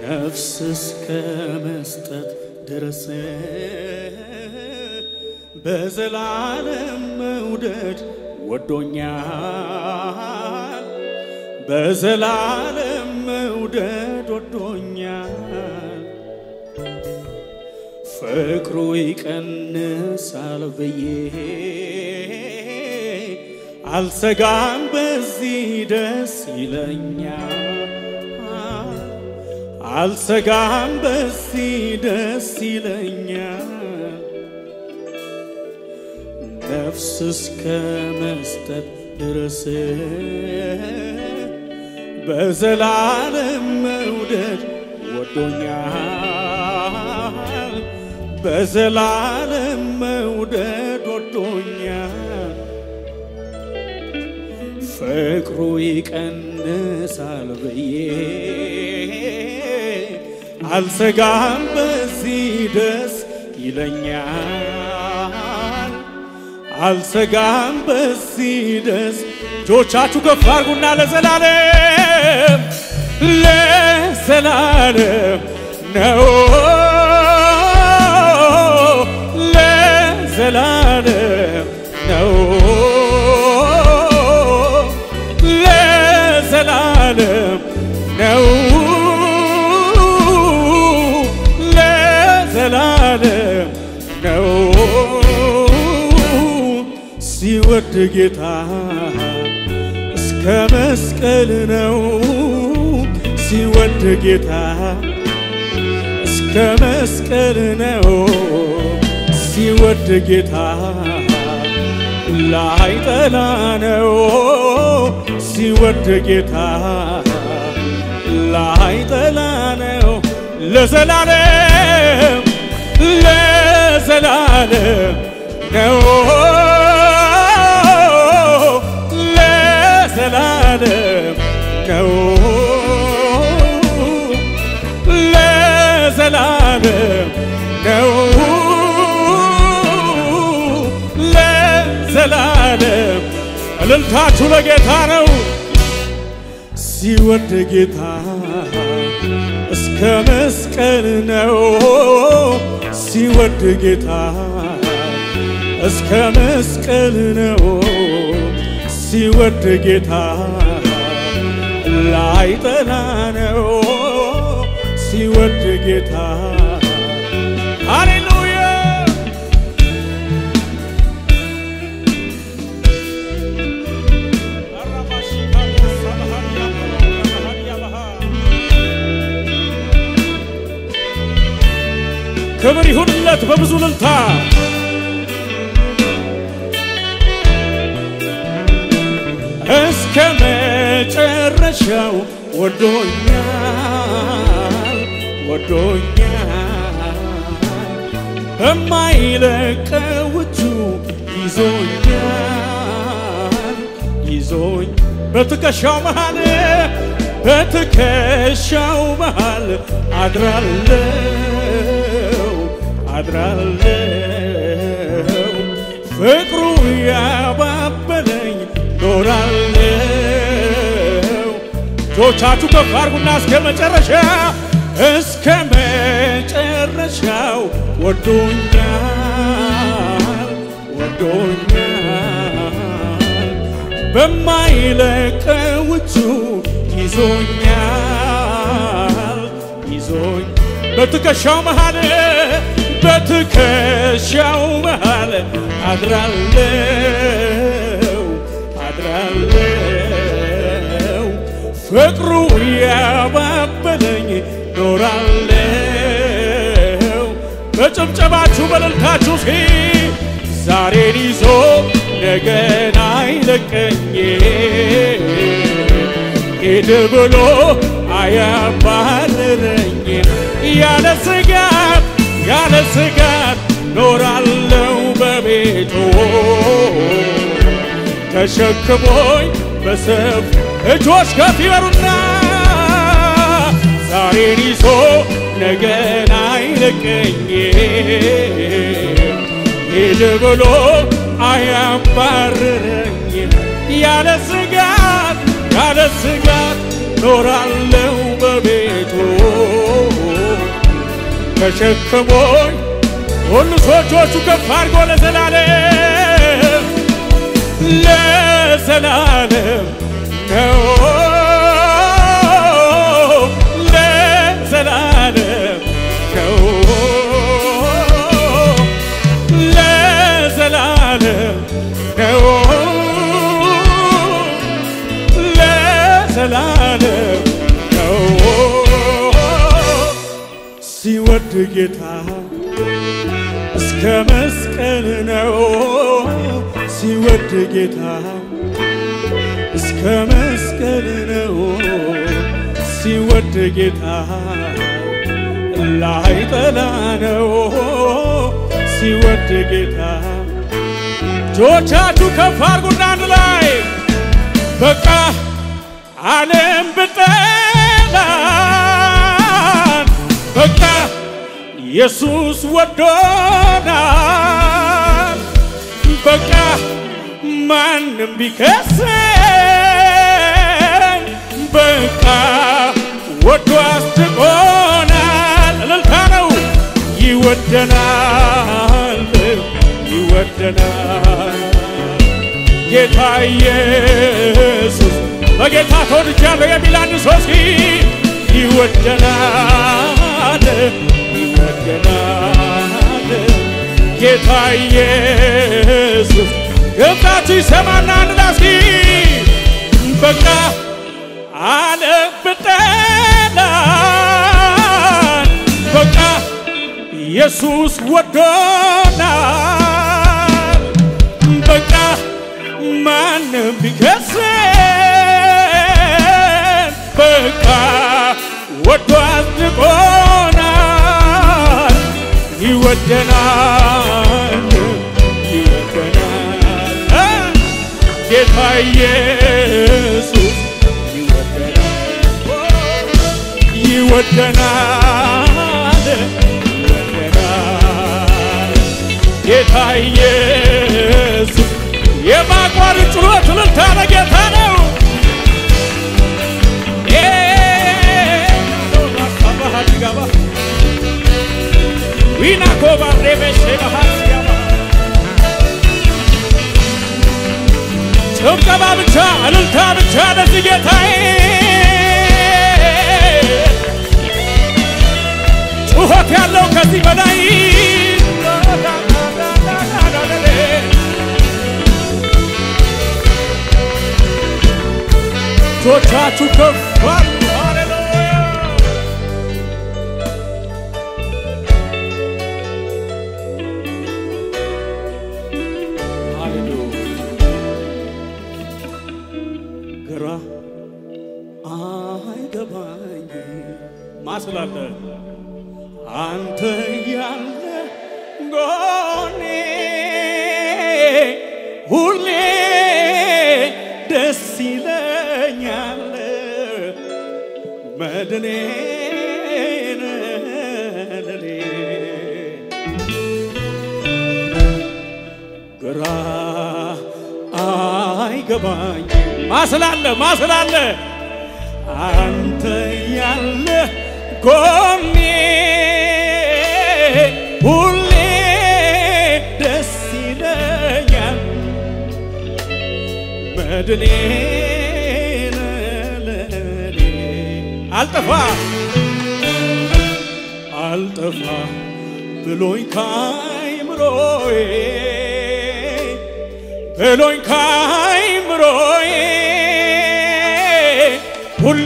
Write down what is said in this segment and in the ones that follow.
ነፍስ እስከ መስጠት ድረስ በዘላለም መውደድ ወዶኛል በዘላለም መውደድ ወዶኛል ፍቅሩ ይቀንሳል ብዬ አልሰጋም በዚህ ደስ ይለኛል አልሰጋም በዚህ ደስ ይለኛል ነፍስ እስከ መስጠት ድረስ በዘላለም መውደድ ወዶኛል በዘላለም መውደድ ወዶኛል ፍቅሩ ይቀንሳል ብዬ አልሰጋም በዚህ ደስ ይለኛል አልሰጋም በዚህ ደስ እጆቻችሁ ከፍ አድርጉና ለዘላለም ለዘላለም ነው ለዘላለም ነው ለዘላለም ነው ለዘላለም ነው ሲወድ ጌታ እስከ መስቀል ነው ሲወድ ጌታ እስከ መስቀል ነው ሲወድ ጌታ ላይጠላ ነው ሲወድ ጌታ ላይጠላ ነው ለዘላለም ለዘላለም ነው ለዘላለም ነው ለዘላለም ነው ለዘላለም እልልታችሁ ለጌታ ነው ሲወድ ጌታ እስከ መስቀል ነው ሲወድ ጌታ እስከ መስቀል ነው ሲወድ ጌታ ላይጠላ ነው ሲወድ ጌታ ሃሌሉያ ክብር ይሁንለት በብዙ ልልታ እስከ መጨረሻው ወዶኛል ወዶኛል በማይለቀው እጁ ይዞኛል ይዞኝ በትከሻው መሃል በትከሻው መሃል አድራለው አድራለው ፍቅሩ ያባበለኝ ኖራለው እጆቻችሁ ከፍ አድርጉና እስከ መጨረሻ እስከ መጨረሻው ወዶኛል ወዶኛል በማይለቀው እጁ ይዞኛል ይዞኝ በትከሻው መሃል በትከሻው መሃል አድራለው አድራለው ፍቅሩ ያባበለኝ ኖራለው በጭብጨባችሁ በእልልታችሁ ሲ ዛሬን ይዞ ነገን አይለቀኝ ሂድ ብሎ አያባርረኝ ያለ ስጋት ያለ ስጋት ኖራለው በቤቱ ተሸክሞኝ በሰፍ እጆች ከፍ ይበሩና ዛሬን ይዞ ነገን አይለቀኝ ሂድ ብሎ አያባርረኝ ያለ ስጋት ያለ ስጋት ኖራለው በቤቱ ተሸክሞኝ ሁሉ ሰዎቹ ከፍ አድርጎ ለዘላለም ለዘላለም ነው ለዘላለም ነው ለዘላለም ነው ለዘላለም ነው ሲወድ ጌታ እስከ መስቀል ነው ሲወድ ጌታ እስከ መስቀል ነው ሲወድ ጌታ ላይጠላ ነው ሲወድ ጌታ እጆቻችሁ ከፍ አድርጉና አንድ ላይ በቃ ዓለም ብጠላን በቃ ኢየሱስ ወዶናል በቃ ማንም ቢከሰን በቃ ወዶ አስጥቆናል። እልልታ ነው ይወደናል ይወደናል ጌታ ኢየሱስ በጌታ ተወድጃለሁ የሚል አንድ ሰው እስኪ ይወደናል ይወደናል ጌታ ኢየሱስ ገብታችሁ ይሰማና አንድ ላይ እስኪ በቃ ዓለም ብጠላን በቃ ኢየሱስ ወዶናል በቃ ማንም ቢከሰን በቃ ወዶ አጽድቆናል ይወደናል ይወደናል ጌታ ኢየሱስ ይወደናል ይወደናል ጌታ ኢየሱስ የማቋረጥ ጩኸት እልልታ ለጌታ ነው። ዊና ኮባ ሬቤሼ ባህስያባ ጭብጨባ ብቻ እልልታ ብቻ ለዚህ ጌታዬ ጩኸት ያለው ከዚህ በላይ እጆቻችሁ ከፍ አድርጉ። ሃሌሉያ ሃሌሉያ ግራ አይገባኝ ማስላለ አንተ ያለ ጎኔ ሁሌ ደስ ይለኛል መድኔ ለኔ ግራ አይገባኝ ማስላለ ማስላለ አንተ ያለ ጎኔ ሁሌ ደስ ይለኛል መድኔ ለኔ አልጠፋ አልጠፋ ብሎኝ ካይምሮዬ ብሎኝ ካይምሮዬ ሁሌ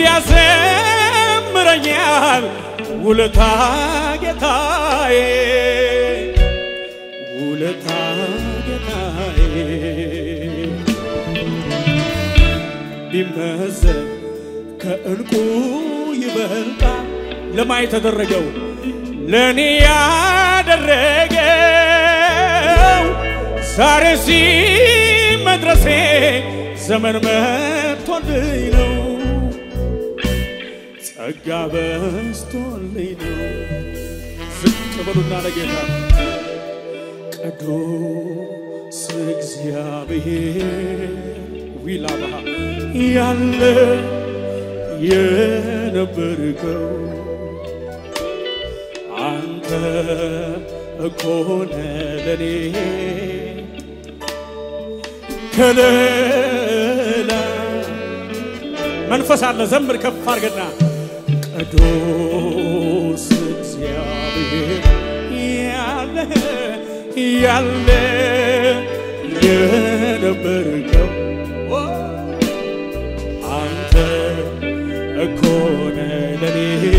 ያዘምረኛል ውለታ ጌታዬ ውለታ ጌታዬ ቢመዘን ከእንቁ ይበልጣል ለማ የተደረገው ለእኔ ያደረገው ዛሬ ሲ መድረሴ ዘመን መጥቶልኝ ነው ጸጋ በስቶልኝ ነው ዝቅ በሉና ለጌታ ቅዱስ እግዚአብሔር ዊላባሃ ያለ የነበርከው አንተ እኮ ነህ ለኔ ከለላ መንፈስ አለ ዘምር ከፍ አድርገና ቅዱስ እግዚአብሔር ያለ ያለ የነበርከው አንተ እኮ ነህ ለኔ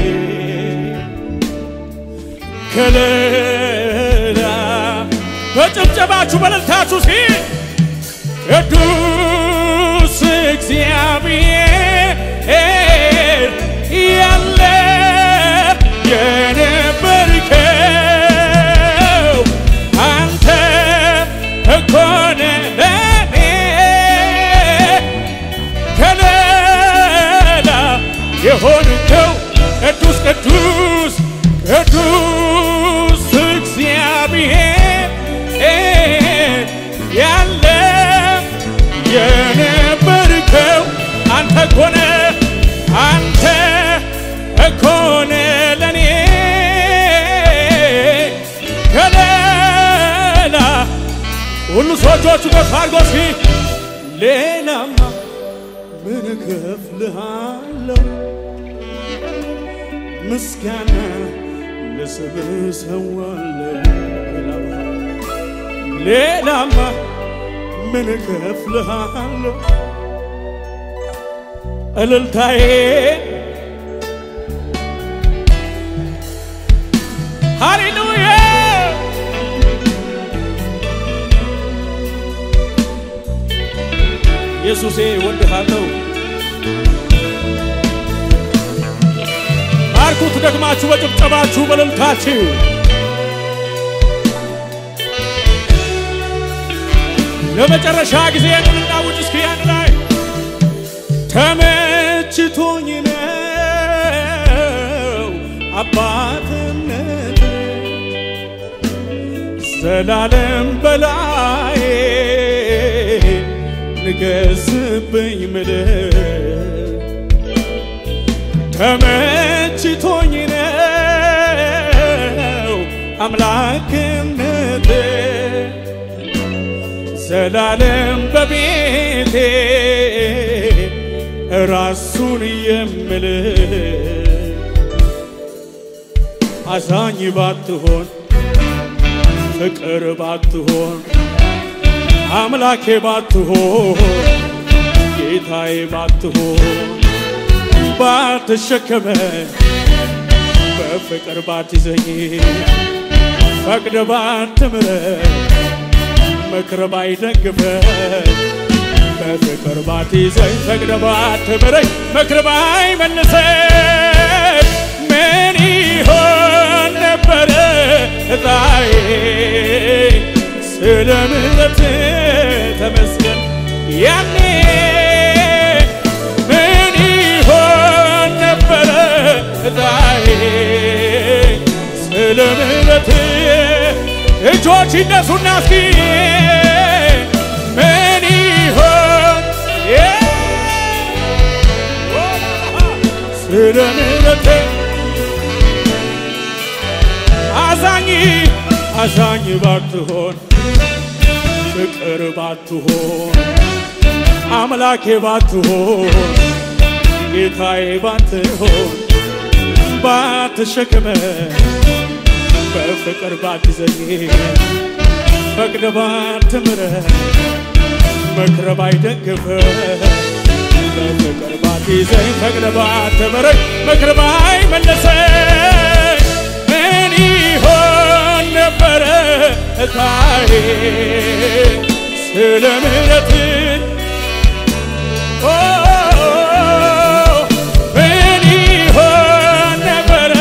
ከለላ በጭብጨባችሁ በእልልታችሁ ሲ ቅዱስ እግዚአብሔር ያለ የነበርከው አንተ እኮ ነህ ለኔ ከለላ የሆንከው ቅዱስ ቅዱስ ቅዱስ እግዚአብሔር ያለ የነበርከው አንተ እኮ ነህ አንተ እኮ ነህ ለኔ ከለላ ሁሉ ሰዎቹ ከፍ አድርጎ እስኪ ሌላማ ምን እከፍልሃለሁ ምስጋና ለስምህ እሰዋለሁ ሌላማ ምን እከፍልሃለሁ እልልታዬ ሃሌሉያ ኢየሱሴ ወድሃለሁ ባርኩት ደግማችሁ በጭብጨባችሁ በእልልታችሁ ለመጨረሻ ጊዜ እንናውጭ እስኪ ያን ላይ ተመችቶኝ ነው አባትነት ዘላለም በላይ ንገስብኝ ምድር ተመችቶኝ ነው አምላክነት ዘላለም በቤቴ ራሱን የምል አዛኝ ባትሆን ፍቅር ባትሆን አምላኬ ባትሆን ጌታዬ ባትሆን ባትሸከመ በፍቅር ባትይዘኝ ፈቅደ ባትምረ ምክር ባይደግፈ በፍቅር ባትይዘኝ ፈቅደ ባትምረኝ ምክር ባይመልሰኝ ምን ይሆን ነበረ እጣዬ ስለ ምሕረት ተመስገን ያኔ ምን ይሆን ነበረ እጣዬ ስለ ምሕረት እጆች ይነሱና እስኪ ምን ይሆን ስለ ምሕረት አዛኝ አዛኝ ባትሆን ፍቅር ባትሆን አምላኬ ባትሆን ጌታዬ ባትሆን ባትሸክመ በፍቅር ባትዘኝ ፈቅደ ባትምረ መክረ ባይደግፈ በፍቅር ባትይዘኝ ፈቅደ ባትምረኝ መክረ ባይመለሰኝ ምን ይሆን ነበረ እታዬ ስለ ምሕረት ምን ይሆን ነበረ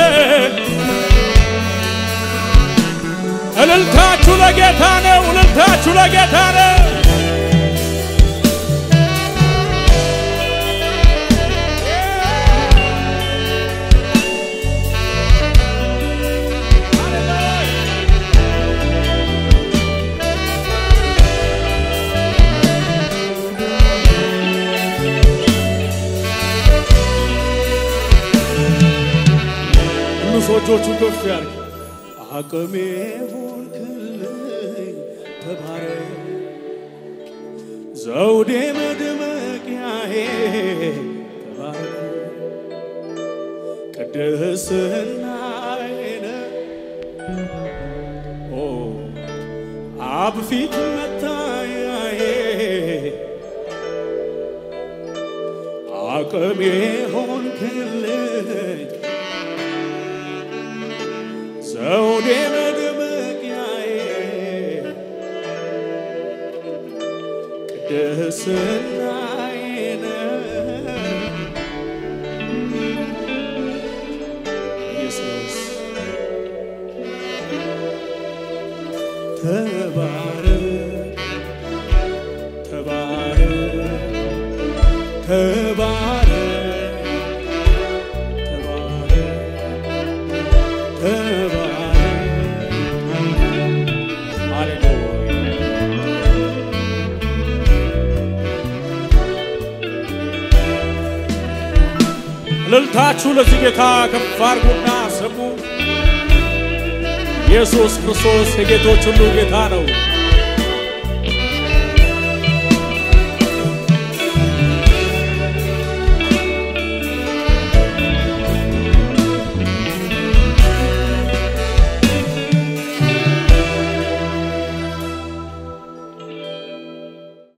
እልልታችሁ ለጌታ ነው እልልታችሁ ለጌታ ነው ሁሉ ሰዎቹ ከፍ ያርግ አቅሜ ሆንክልኝ ተባረክ ዘውዴ መድመቂያዬ ተባረክ ቅድስናዬ ኦ አብ ፊት መታያዬ አቅሜ ሆንክልኝ ዘውዴ መድመቂያዬ ቅድስናዬ ኢየሱስ ተባረክ ተባረክ ተባረክ ተባረክ ተባረክ ሃሌሉያ እልልታችሁ ለዚህ ጌታ ከፍ አድርጉና ስሙ። ኢየሱስ ክርስቶስ የጌቶች ሁሉ ጌታ ነው።